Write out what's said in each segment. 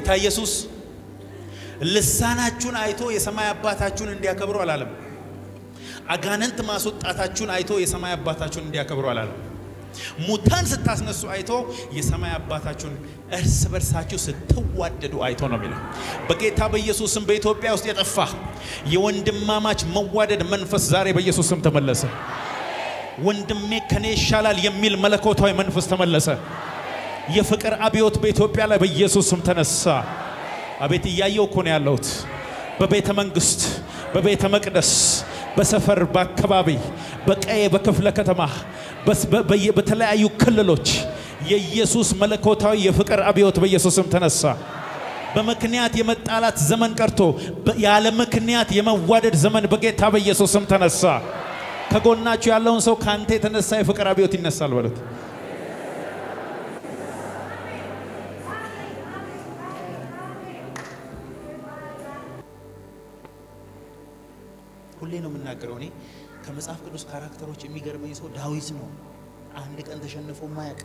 ጌታ ኢየሱስ ልሳናችሁን አይቶ የሰማይ አባታችሁን እንዲያከብሩ አላለም። አጋንንት ማስወጣታችሁን አይቶ የሰማይ አባታችሁን እንዲያከብሩ አላለም። ሙታን ስታስነሱ አይቶ የሰማይ አባታችሁን እርስ በርሳችሁ ስትዋደዱ አይቶ ነው የሚለው። በጌታ በኢየሱስም በኢትዮጵያ ውስጥ የጠፋ የወንድማማች መዋደድ መንፈስ ዛሬ በኢየሱስም ተመለሰ። ወንድሜ ከኔ ይሻላል የሚል መለኮታዊ መንፈስ ተመለሰ። የፍቅር አብዮት በኢትዮጵያ ላይ በኢየሱስም ተነሳ። አቤት እያየው እኮ ነው ያለሁት። በቤተ መንግስት፣ በቤተ መቅደስ፣ በሰፈር፣ በአካባቢ፣ በቀዬ፣ በክፍለ ከተማ፣ በተለያዩ ክልሎች የኢየሱስ መለኮታዊ የፍቅር አብዮት በኢየሱስም ተነሳ። በምክንያት የመጣላት ዘመን ቀርቶ ያለ ምክንያት የመዋደድ ዘመን በጌታ በኢየሱስም ተነሳ። ከጎናችሁ ያለውን ሰው ካንተ የተነሳ የፍቅር አብዮት ይነሳል በሉት። ሁሌ ነው የምናገረው። እኔ ከመጽሐፍ ቅዱስ ካራክተሮች የሚገርመኝ ሰው ዳዊት ነው። አንድ ቀን ተሸንፎ ማያቅ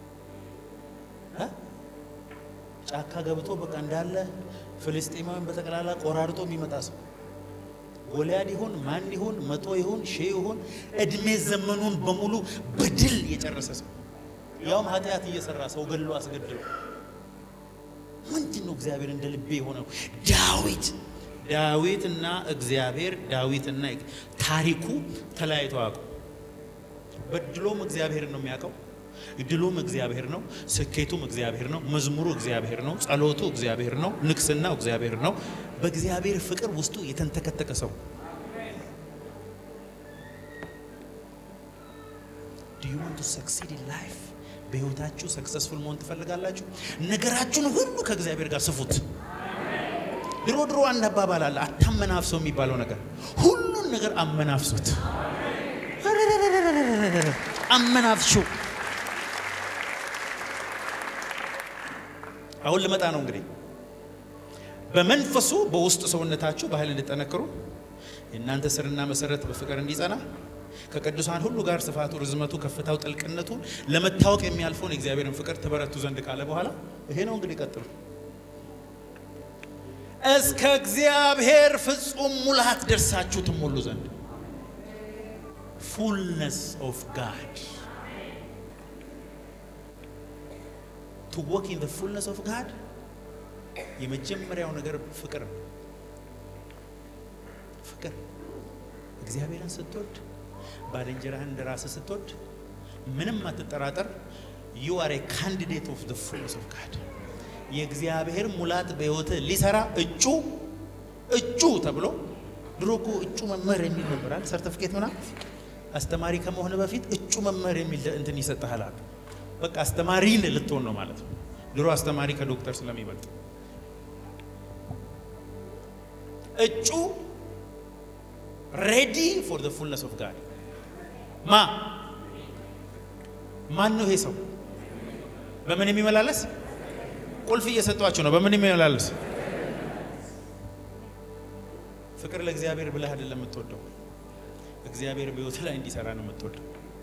ጫካ ገብቶ በቃ እንዳለ ፍልስጤማውያን በጠቅላላ ቆራርጦ የሚመጣ ሰው ጎልያድ ይሁን ማን ይሁን መቶ ይሁን ሺህ ይሁን እድሜ ዘመኑን በሙሉ በድል የጨረሰ ሰው ያውም ኃጢአት እየሰራ ሰው ገሎ አስገድሎ ምንድን ነው እግዚአብሔር እንደ ልቤ የሆነው ዳዊት ዳዊትና እግዚአብሔር ዳዊትና ታሪኩ ተለያይተው አያውቁም። በድሎም እግዚአብሔርን ነው የሚያውቀው። ድሉም እግዚአብሔር ነው። ስኬቱም እግዚአብሔር ነው። መዝሙሩ እግዚአብሔር ነው። ጸሎቱ እግዚአብሔር ነው። ንግስናው እግዚአብሔር ነው። በእግዚአብሔር ፍቅር ውስጡ የተንተከተከ ሰው Do you want to succeed in life? በህይወታችሁ ሰክሰስፉል መሆን ትፈልጋላችሁ? ነገራችሁን ሁሉ ከእግዚአብሔር ጋር ስፉት። ድሮ ድሮ አንድ አባባል አለ፣ አታመናፍሰው የሚባለው ነገር። ሁሉን ነገር አመናፍሱት፣ አመናፍሹ። አሁን ልመጣ ነው እንግዲህ በመንፈሱ በውስጥ ሰውነታችሁ በኃይል እንድጠነክሩ የእናንተ ስርና መሰረት በፍቅር እንዲጸና ከቅዱሳን ሁሉ ጋር ስፋቱ፣ ርዝመቱ፣ ከፍታው፣ ጥልቅነቱ ለመታወቅ የሚያልፈውን የእግዚአብሔርን ፍቅር ትበረቱ ዘንድ ካለ በኋላ ይሄ ነው እንግዲህ ቀጥሉ እስከ እግዚአብሔር ፍጹም ሙላት ደርሳችሁ ትሞሉ ዘንድ ፉልነስ ኦፍ ጋድ ቱ ወክ ኢን ፉልነስ ኦፍ ጋድ የመጀመሪያው ነገር ፍቅር ነው። ፍቅር እግዚአብሔርን ስትወድ ባልንጀራህን እንደ ራስህ ስትወድ ምንም አትጠራጠር። ዩ አር ኤ ካንዲዴት ኦፍ ዘ ፉልነስ ኦፍ ጋድ የእግዚአብሔር ሙላት በሕይወትህ ሊሰራ እጩ እጩ ተብሎ ድሮ እኮ እጩ መምህር የሚል ነበራል። ሰርተፊኬት ምናምን አስተማሪ ከመሆን በፊት እጩ መምህር የሚል እንትን ይሰጥሃል። በቃ አስተማሪን ልትሆን ነው ማለት ነው። ድሮ አስተማሪ ከዶክተር ስለሚበልጥ እጩ ሬዲ ፎር ዘ ፉልነስ ኦፍ ጋድ ማ ማን ነው ይሄ ሰው? በምን የሚመላለስ ቁልፍ እየሰጧችሁ ነው። በምን የሚመላለስ ፍቅር ለእግዚአብሔር ብለህ አይደለም የምትወደው፣ እግዚአብሔር በሕይወት ላይ እንዲሰራ ነው የምትወደው።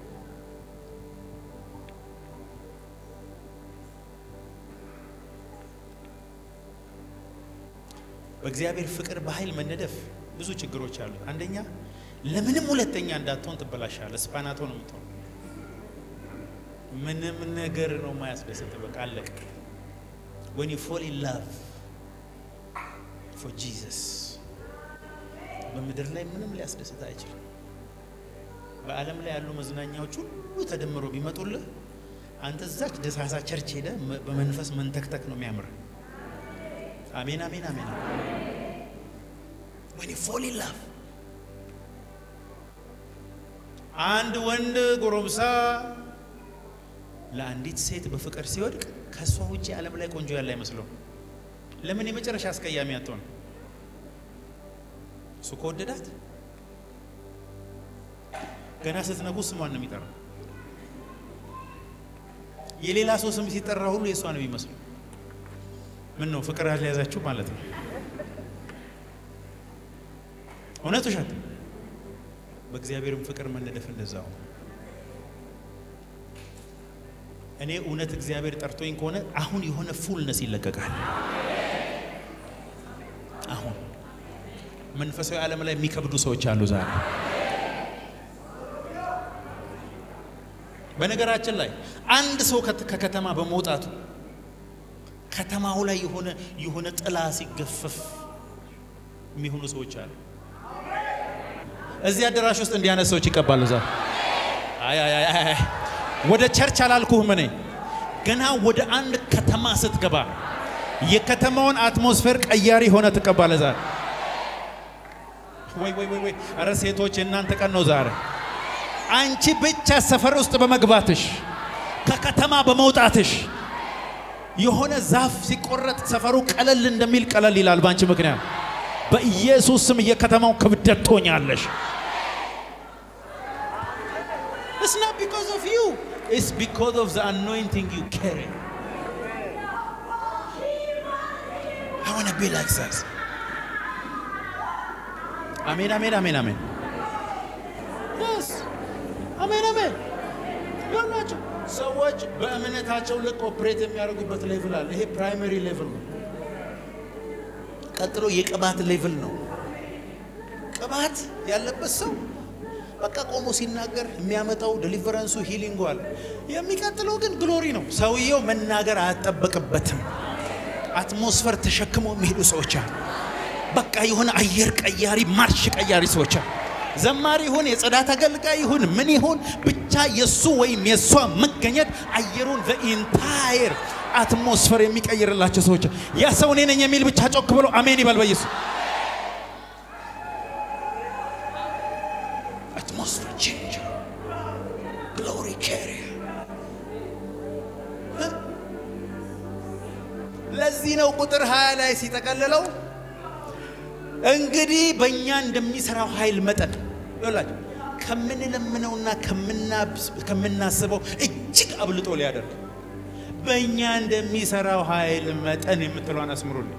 በእግዚአብሔር ፍቅር በኃይል መነደፍ ብዙ ችግሮች አሉ። አንደኛ ለምንም ሁለተኛ እንዳትሆን ትበላሻለህ። ስፓናቶ ነው የምትሆን። ምንም ነገር ነው ማያስደስት። በቃ አለቀ። when you fall in love for Jesus በምድር ላይ ምንም ሊያስደስት አይችልም። በዓለም ላይ ያሉ መዝናኛዎች ሁሉ ተደምሮ ቢመጡልህ አንተ እዛች ደሳሳ ቸርች ሄደ በመንፈስ መንተክተክ ነው የሚያምር። አሜን አሜን አሜን። when you fall in love አንድ ወንድ ጎረምሳ ለአንዲት ሴት በፍቅር ሲወድቅ ከእሷ ውጭ ዓለም ላይ ቆንጆ ያለ አይመስለውም። ለምን የመጨረሻ አስቀያሚ አትሆን? እሱ ከወደዳት ገና ስትነጉ ስሟን ነው የሚጠራው። የሌላ ሰው ስም ሲጠራ ሁሉ የእሷ ነው የሚመስለው። ምን ነው ፍቅር ያልያዛችሁ ማለት ነው? እውነት ውሸት? በእግዚአብሔርም ፍቅር መነደፍ እንደዛው እኔ እውነት እግዚአብሔር ጠርቶኝ ከሆነ አሁን የሆነ ፉልነስ ይለቀቃል። መንፈሳዊ ዓለም ላይ የሚከብዱ ሰዎች አሉ ዛሬ። በነገራችን ላይ አንድ ሰው ከከተማ በመውጣቱ ከተማው ላይ የሆነ የሆነ ጥላ ሲገፈፍ የሚሆኑ ሰዎች አሉ። እዚህ አዳራሽ ውስጥ እንዲህ አይነት ሰዎች ይቀባሉ ዛሬ። አይ አይ አይ አይ ወደ ቸርች አላልኩህም እኔ ገና ወደ አንድ ከተማ ስትገባ የከተማውን አትሞስፌር ቀያሪ ሆነ ትቀባለህ ዛሬ። ወይ ወይ ወይ ወይ! ኧረ ሴቶች የእናንተ ቀን ነው ዛሬ። አንቺ ብቻ ሰፈር ውስጥ በመግባትሽ ከከተማ በመውጣትሽ የሆነ ዛፍ ሲቆረጥ ሰፈሩ ቀለል እንደሚል ቀለል ይላል በአንቺ ምክንያት። በኢየሱስ ስም የከተማው ክብደት ትሆኛለሽ። It's not because of you. It's because of the anointing you carry. I want to be like that. አሜን አሜን አሜን አሜን። Yes. አሜን አሜን። ያላቸው ሰዎች በእምነታቸው ልክ ኦፕሬት የሚያደርጉበት ሌቭል አለ። ይሄ ፕራይመሪ ሌቭል ነው። ቀጥሎ የቅባት ሌቭል ነው። ቅባት ያለበት ሰው በቃ ቆሞ ሲናገር የሚያመጣው ዴሊቨረንሱ ሂሊንጉ አለ። የሚቀጥለው ግን ግሎሪ ነው። ሰውየው መናገር አያጠበቅበትም። አትሞስፈር ተሸክመው የሚሄዱ ሰዎች አሉ። በቃ የሆነ አየር ቀያሪ ማርሽ ቀያሪ ሰዎች አሉ። ዘማሪ ይሁን የጽዳት አገልጋይ ይሁን ምን ይሁን ብቻ የሱ ወይም የሷ መገኘት አየሩን በኢንታየር አትሞስፈር የሚቀይርላቸው ሰዎች ያ ሰው እኔ ነኝ የሚል ብቻ ጮክ ብሎ አሜን ይበል በኢየሱስ atmosphere changer, glory carrier. ለዚህ ነው ቁጥር 20 ላይ ሲጠቀልለው እንግዲህ በእኛ እንደሚሰራው ኃይል መጠን ይላችሁ ከምንለምነውና ከምናስበው እጅግ አብልጦ ሊያደርግ በእኛ እንደሚሰራው ኃይል መጠን የምትለዋን አስምሩልኝ።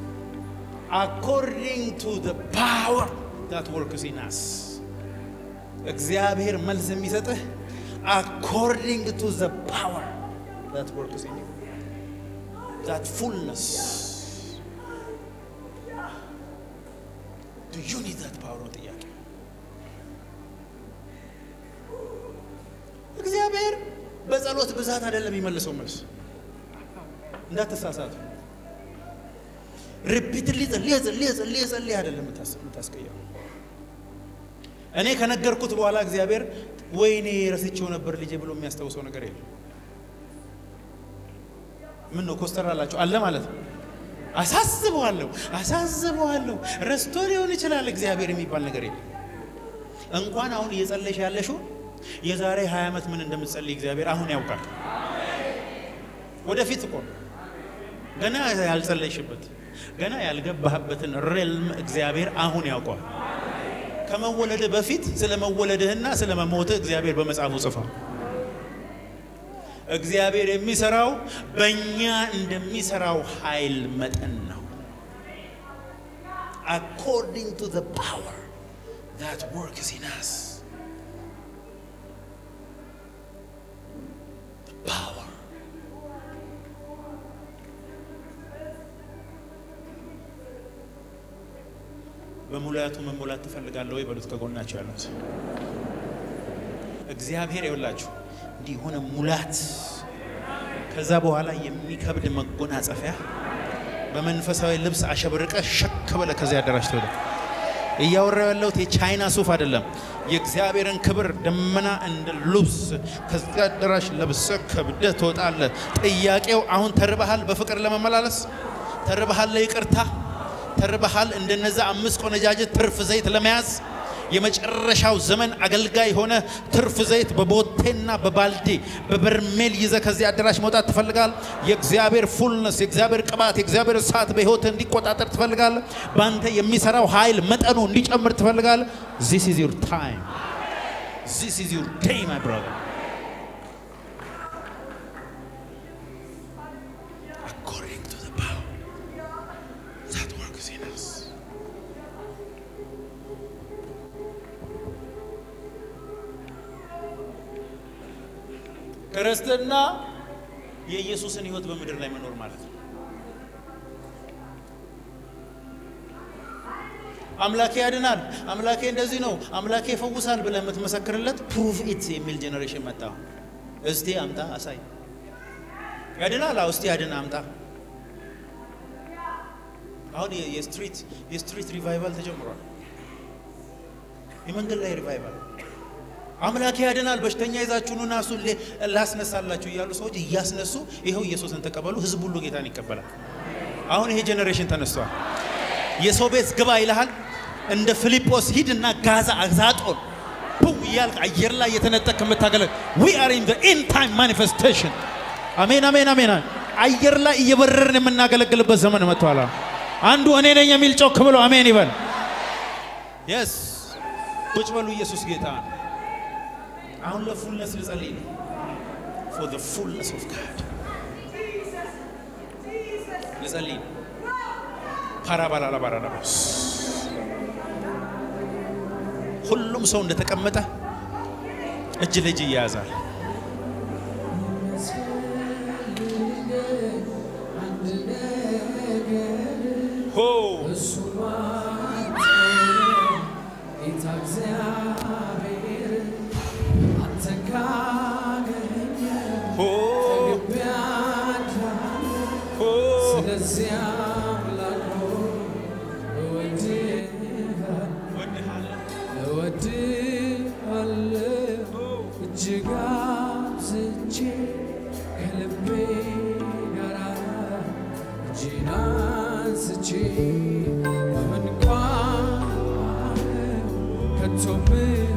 አኮርዲንግ ቱ ዘ ፓወር ዛት ወርክስ ኢን አስ እግዚአብሔር መልስ የሚሰጥህ አኮርዲንግ ቱ ዘ ፓወር ዛት ወርክስ ኢን ዩ ዛት ፉልነስ ዱ ዩ ኒድ ዛት ፓወር ነው ጥያቄ። እግዚአብሔር በጸሎት ብዛት አይደለም የሚመልሰው መልስ፣ እንዳትሳሳቱ። ሪፒትሊ ጸልየ ጸልየ ጸልየ ጸልየ አይደለም የምታስቀየው እኔ ከነገርኩት በኋላ እግዚአብሔር ወይኔ ረስቼው ነበር ልጄ ብሎ የሚያስታውሰው ነገር የለም። ምን ነው ኮስተር አላቸው አለ ማለት ነው። አሳስበዋለሁ አሳስበዋለሁ ረስቶ ሊሆን ይችላል እግዚአብሔር የሚባል ነገር የለም። እንኳን አሁን እየጸለሽ ያለሽው የዛሬ 20 ዓመት ምን እንደምትጸልይ እግዚአብሔር አሁን ያውቃል። ወደፊት እኮ ገና ያልጸለይሽበት ገና ያልገባህበትን ሬልም እግዚአብሔር አሁን ያውቀዋል። ከመወለድህ በፊት ስለ መወለድህና ስለ መሞትህ እግዚአብሔር በመጽሐፉ ጽፏል። እግዚአብሔር የሚሰራው በእኛ እንደሚሰራው ኃይል መጠን ነው። አኮርዲንግ ቱ ዘ ፓወር ዛት ወርክስ ኢን አስ ፓወር በሙላቱ መሞላት ትፈልጋለህ ወይ በሉት ከጎናቸው ያሉት እግዚአብሔር ይውላችሁ እንዲህ የሆነ ሙላት ከዛ በኋላ የሚከብድ መጎናጸፊያ በመንፈሳዊ ልብስ አሸብርቀ ሸክ በለ ከዚያ አዳራሽ ተወደ እያወራው ያለሁት የቻይና ሱፍ አይደለም። የእግዚአብሔርን ክብር ደመና እንደ ልብስ ከዚያ አዳራሽ ለብሰ ከብደ ትወጣለ። ጥያቄው አሁን ተርበሃል? በፍቅር ለመመላለስ ተርበሃል? ለይቅርታ ተርበሃል? እንደነዛ አምስት ቆነጃጅት ትርፍ ዘይት ለመያዝ የመጨረሻው ዘመን አገልጋይ ሆነ ትርፍ ዘይት በቦቴና በባልዲ በበርሜል ይዘ ከዚህ አዳራሽ መውጣት ትፈልጋል። የእግዚአብሔር ፉልነስ፣ የእግዚአብሔር ቅባት፣ የእግዚአብሔር እሳት በህይወት እንዲቆጣጠር ትፈልጋል። በአንተ የሚሰራው ኃይል መጠኑ እንዲጨምር ትፈልጋል። ዚስ ኢዝ ዩር ታይም ዚስ ኢዝ ዩር ዴይ ማይ ብራዘር አኮርዲንግ ቱ ዘ ፓወር ዛት ወርክስ ኢን አስ ክርስትና የኢየሱስን ህይወት በምድር ላይ መኖር ማለት ነው። አምላኬ ያድናል፣ አምላኬ እንደዚህ ነው፣ አምላኬ ይፈውሳል ብለህ የምትመሰክርለት ፕሩቭ ኢት የሚል ጄኔሬሽን መጣ። እስቲ አምጣ አሳይ። ያድናል፣ አዎ እስቲ ያድን አምጣ። አሁን የስትሪት የስትሪት ሪቫይቫል ተጀምሯል። የመንገድ ላይ ሪቫይቫል አምላኬ ያድናል፣ በሽተኛ ይዛችሁ ኑና እሱን ላስነሳላችሁ እያሉ ሰዎች እያስነሱ ይኸው ኢየሱስን ተቀበሉ። ህዝብ ሁሉ ጌታን ይቀበላል። አሁን ይሄ ጄኔሬሽን ተነስቷል። የሰው ቤት ግባ ይልሃል። እንደ ፊልጶስ ሂድና ጋዛ አዛጦን ፑ እያልክ አየር ላይ የተነጠቅ የምታገለ ዊ አር ኢን ኢን ታይም ማኒፌስቴሽን አሜን አሜን አሜን። አየር ላይ እየበረርን የምናገለግልበት ዘመን መጥቷል። አንዱ እኔ ነኝ የሚል ጮክ ብሎ አሜን ይበል። የስ ቁጭ በሉ። ኢየሱስ ጌታ ነው። አሁን ለፉልነስ ልጸልይ ነው። ፎር ዘ ፉልነስ ኦፍ ጋድ ልጸልይ ነው። ፓራባላላባራላባስ ሁሉም ሰው እንደተቀመጠ እጅ ለእጅ እያያዛል። ሆ ሆ ሆ እጅግ አብዝቼ ከልቤ ጋር እጄን አንስቼ በምን ቋንቋ ከቶ ምን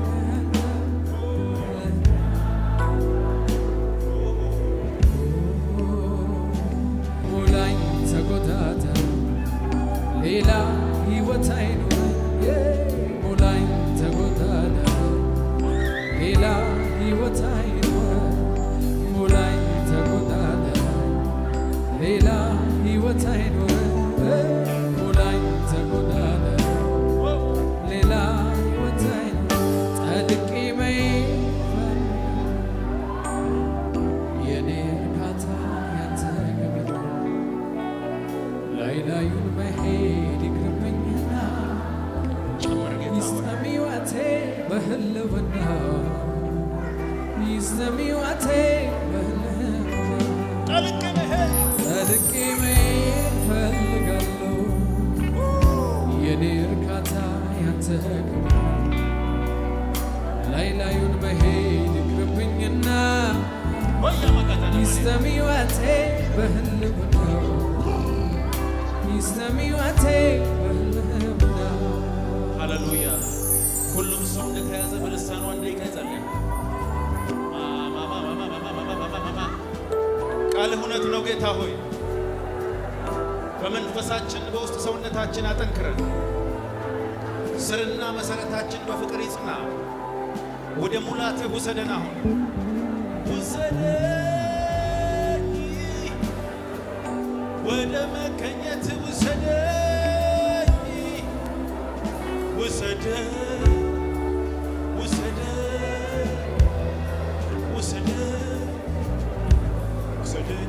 ሙላኝ ተቆጣጠር ሌላ ሕይወት አይኖረኝ ሙላኝ ተቆጣጠር ሌላ ሕይወት አይኖረኝ ሙላኝ ተቆጣጠር ሌላ ሕይወት አይኖረኝ ሙላኝ ተቆጣጠር ሌላ ሕይወት አይኖረኝ ጠልቄ መሄድ የኔ እርካታ ያንተ ግብር ላይ ላዩን መሄድ ይቅርብኝና ጨምር ጌታ ሆይ ይስጠሚዋቴ በህልውና ይስጠሚዋቴ በህልውና ጠልቅ መሄድ ጠልቄ መሄድ ፈልጋለሁ የኔ እርካታ ያንተ ክብር ላይ ላዩን መሄድ ይቅርብኝና ወያ ማቃታ ይስጠሚዋቴ በህልውና ይስጠሚዋቴ በህልውና ሃሌሉያ። ሁሉም ሰው እንደተያዘ በልሳኑ አንድ ደቂቃ ይጸልያል። ቃልህ እውነት ነው ጌታ ሆይ በመንፈሳችን በውስጥ ሰውነታችን አጠንክረን ስርና መሰረታችን በፍቅር ይጽና። ወደ ሙላትህ ውሰደን አሁን ውሰደኝ ወደ መገኘት ውሰደኝ ውሰደኝ ውሰደኝ ውሰደኝ ውሰደኝ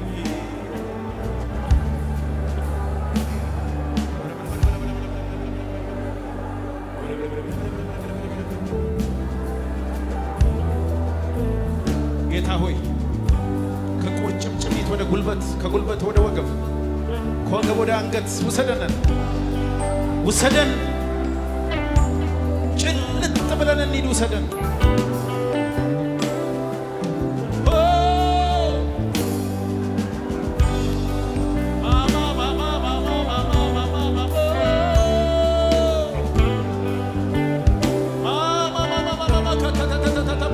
ጌታ ሆይ ከቁርጭምጭሚት ወደ ጉልበት ከጉልበት ወደ ወገብ ከወገብ ወደ አንገት ውሰደን ውሰደን ጭልጥ ብለን እንሂድ ውሰደን ኦ! ማማ ማማ ማማ ማማ ማማ ማማ ማማ ማማ ማማ ከተተተተተተቦ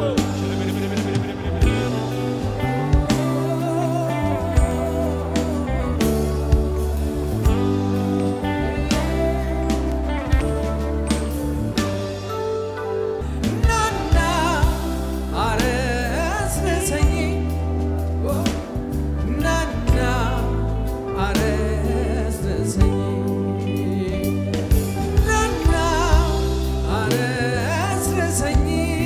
ናና አረስርሰኝ ናና አረስርሰኝ ናና አረስርሰኝ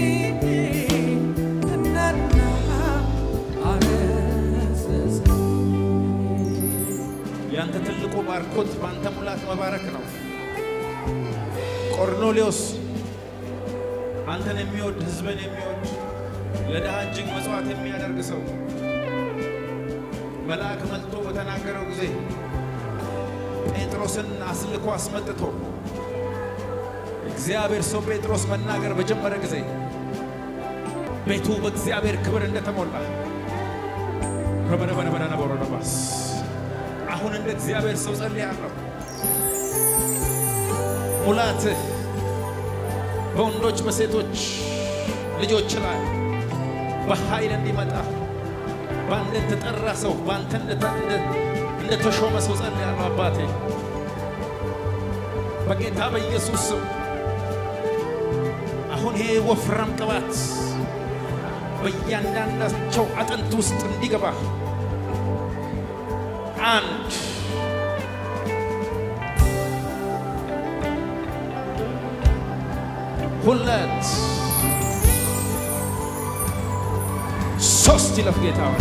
ናና አረስርሰኝ ያንተ ትልቁ ባርኮት በአንተ ሙላት መባረክ ነው። ቆርኔሌዎስ አንተን የሚወድ ሕዝብን የሚወድ ለድሃ እጅግ መጽዋዕት የሚያደርግ ሰው መልአክ መልቶ በተናገረው ጊዜ ጴጥሮስን አስልኮ አስመጥቶ እግዚአብሔር ሰው ጴጥሮስ መናገር በጀመረ ጊዜ ቤቱ በእግዚአብሔር ክብር እንደተሞላ ረበረበረበረነበረነባስ አሁን እንደ እግዚአብሔር ሰው ጸልያለሁ። ሙላትህ በወንዶች በሴቶች ልጆች ላይ በኃይል እንዲመጣ በአንድ የተጠራ ሰው በአንተ እንደተሾመ ሰው ጸልያለሁ። አባቴ በጌታ በኢየሱስ ስም አሁን ይሄ ወፍራም ቅባት በእያንዳንዳቸው አጥንት ውስጥ እንዲገባ አንድ ሁለት ሶስት ይለፍ ጌታ ሆይ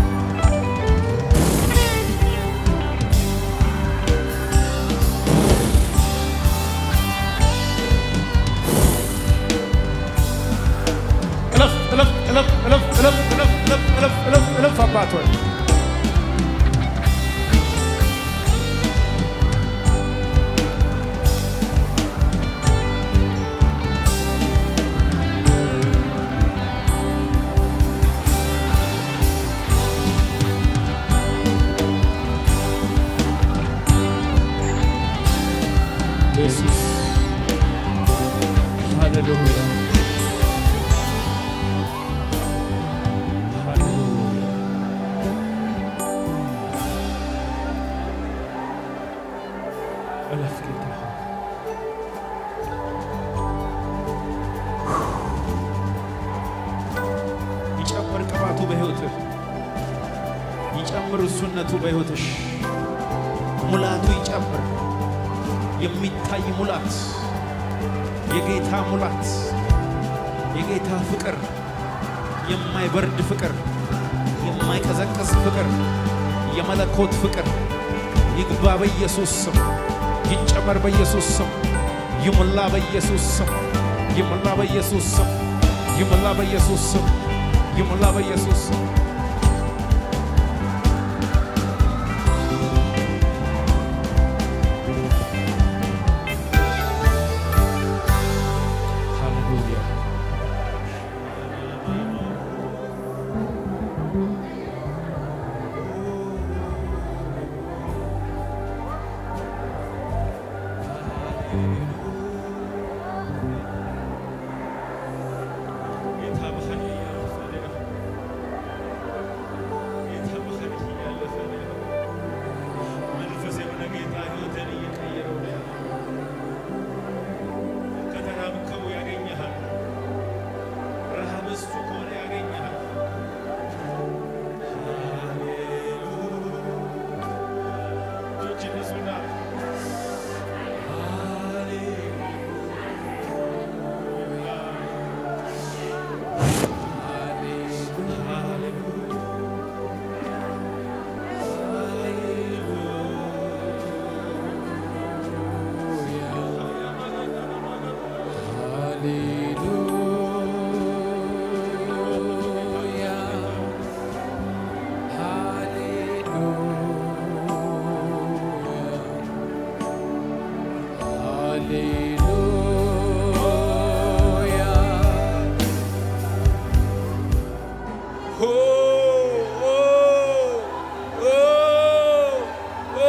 እለፍ እለፍ እለፍ እለፍ እለፍ እለፍ እለፍ እለፍ እለፍ እለፍ አባት ሆይ ኢየሱስ ሃሌሉያ ሃሌሉያ እለፍ ጌታ ሆይ ይጨምር ቅባቱ በሕይወትህ ይጨምር እሱነቱ በሕይወትሽ ሙላቱ ይጨምር የሚታይ ሙላት የጌታ ሙላት የጌታ ፍቅር የማይበርድ ፍቅር የማይቀዘቅዝ ፍቅር የመለኮት ፍቅር ይግባ በኢየሱስ ስም ይጨመር በኢየሱስ ስም ይሙላ በኢየሱስ ስም ይሙላ በኢየሱስ ስም ይሙላ በኢየሱስ ስም ይሙላ በኢየሱስ ስም ሃሌሉያ ጌታ በኃይል እያለፈ ነው። ጌታ በኃይል እያለፈ ነው። መንፈስ የሆነ ጌታ ሕይወትን እየቀየረው ነው ያለው። ከተራብከው ያገኘሃል። ረሃብ እሱ ከሆነ ያገኘሃል። ሃሌሉያ እጆችን ንሱና ሆ ኦ ኦ ኦ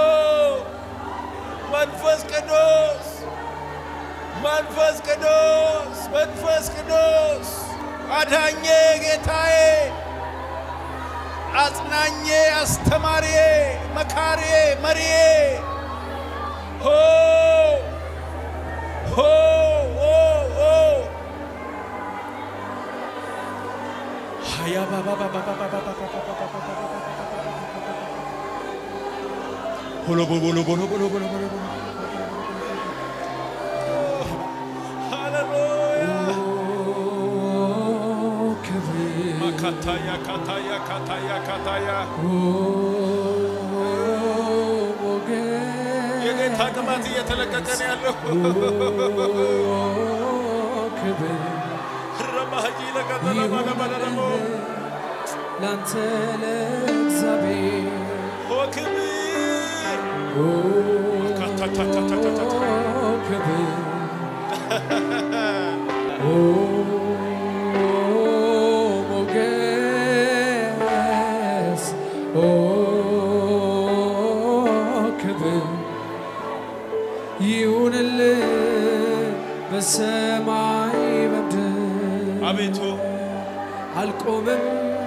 መንፈስ ቅዱስ መንፈስ ቅዱስ መንፈስ ቅዱስ አዳኜ ጌታዬ አጽናኜ አስተማሪዬ መካሪዬ መሪዬ ሆ ሆ ኦ ኦ ሀያ ባባ ባባ ባባ ባባ ባባ ባባ ቦሎ ቦሎ ቦሎ ቦሎ ቦሎ ቦሎ ቦሎ ቦሎ ሃሌሉያ ካታያ ካታያ ካታያ ካታያ የጌታ የአጋንንት አቅማት እየተለቀቀ ነው ያለው። ክብር ረባሃጂ ለቀጠለ ባለባለደሞ ላንተ ለእግዚአብሔር ኦ ክብር ኦ ካታታታታታታ ክብር ኦ ሞገስ ኦ ክብር ይሁንልህ በሰማይ በምድር አቤቱ አልቆምም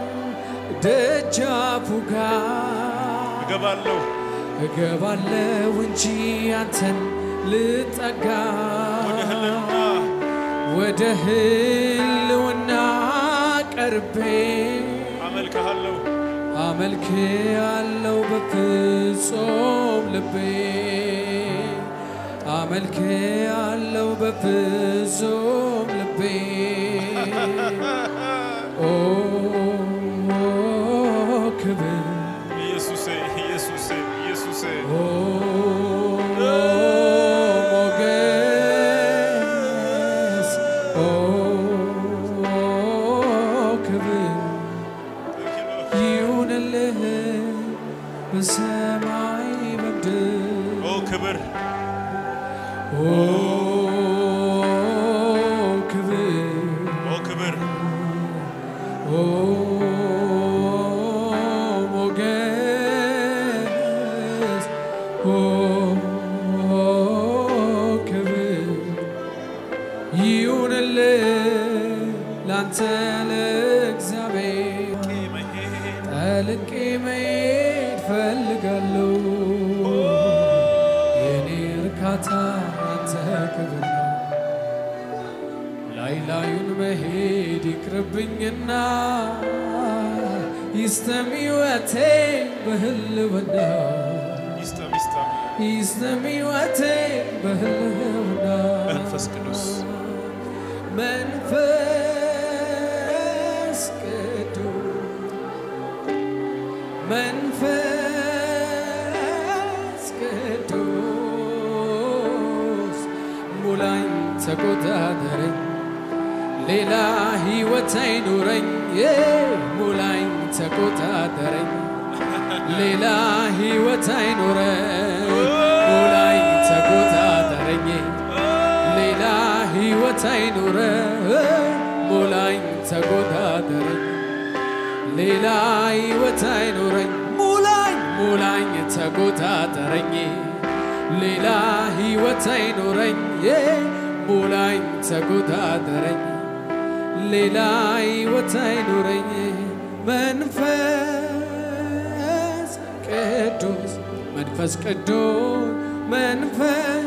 ደጃፉ ጋር እገባለሁ እገባለሁ እንጂ አንተን ልጠጋ ወደ ህልና ወደ ህልውና ቀርቤ አመልክሃለሁ አመልክ ያለው በፍጹም ልቤ አመልክ ያለው በፍጹም ልቤ ኦ ክብር ኢየሱሴ ኢየሱሴ ኢየሱሴ ኦ ሞገስ ኦ ክብር ይሁንልህ በሰማይ በምድር ኦ ክብር ኦ ክብር ኦ ክብር ኦ ሞገስ ኦ ክብር ይሁንልህ ላንተ ለእግዚአብሔር መሄድ ጠልቄ መሄድ ፈልጋለሁ የኔ እርካታ አንተ ክብር ነው። ላይ ላዩን መሄድ ይቅርብኝና ይስተም ሕይወቴ በህልውና ይስጠም ይስጠም ይስተም ሕይወቴ በህልውና መንፈስ ቅዱስ መንፈስ ቅዱስ መንፈስ ቅዱስ ሙላኝ ተቆጣጠረኝ ሌላ ሕይወት አይኑረኝ ዬ ሙላኝ ተቆጣጠረኝ ሌላ ሕይወት አይኑረኝ ሙላኝ ተቆጣጠረኝ ሌላ ሕይወት አይኑረኝ ሙላኝ ተቆጣጠረኝ ሌላ ሕይወት አይኑረኝ ሙላኝ ሙላኝ ተቆጣጠረኝ ሌላ ሕይወት አይኑረኝ ዬ ሙላኝ ተቆጣጠረኝ ሌላ ሕይወት አይኑረኝ መንፈስ ቅዱስ መንፈስ ቅዱስ መንፈስ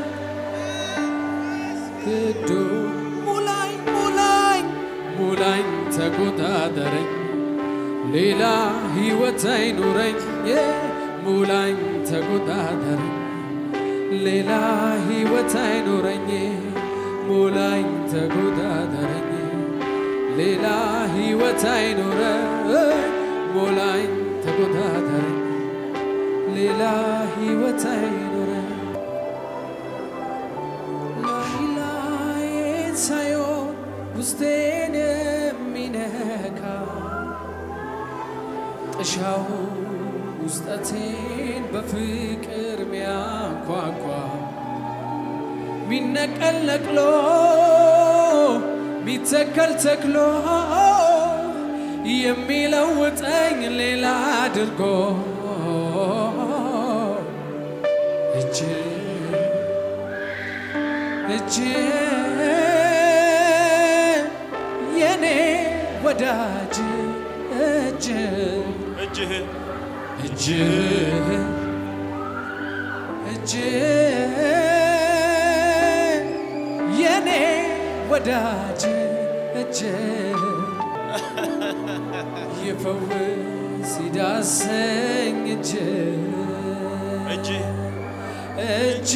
ቅዱስ ሙላኝ ሙላኝ ሙላኝ ተቆጣጠረኝ ሌላ ሕይወት አይኑረኝ የ ሙላኝ ተቆጣጠረኝ ሌላ ሕይወት አይኑረኝ ሙላኝ ተቆጣጠረኝ ሌላ ሕይወት አይኑረኝ ሙላኝ ተቆጣጠረኝ ሌላ ሕይወት አይኑረኝ ላይ ላይን ሳይሆን ውስጤን የሚነካ ጥሻው ውስጠቴን በፍቅር ሚያንኳኳ ሚነቀል ነቅሎ ሚተከል ተክሎ የሚለውጠኝ ሌላ አድርጎ እጅ እጅ የኔ ወዳጅ እጅ እጅህ እጅ እጅ የኔ ወዳጅ እጅ ይፈውስ ይዳሰኝ እጅ እጅህ እጅ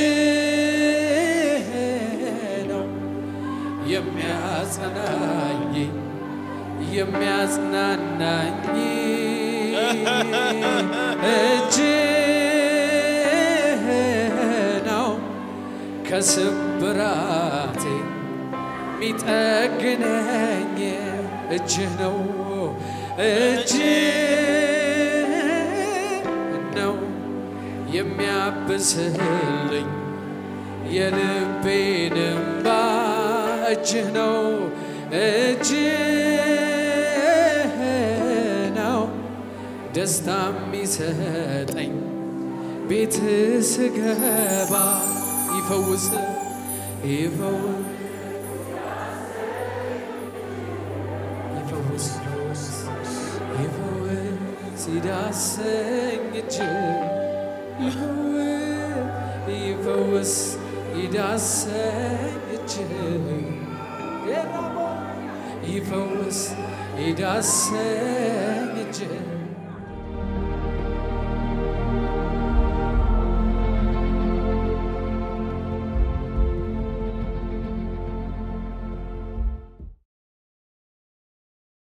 ነው የሚያጸናኝ የሚያጽናናኝ እጅ ከስብራቴ ሚጠግነኝ እጅህ ነው እጅህ ነው የሚያብስልኝ የልቤን እምባ እጅህ ነው እጅህ ነው ደስታ የሚሰጠኝ ቤት ስገባ ይፈውስ ይፈውስ ይፈውስ ይፈውስ ይዳሰኝ እጅ ይፈውስ ይፈውስ ይዳሰኝ እጅ ይፈውስ ይዳሰኝ እጅ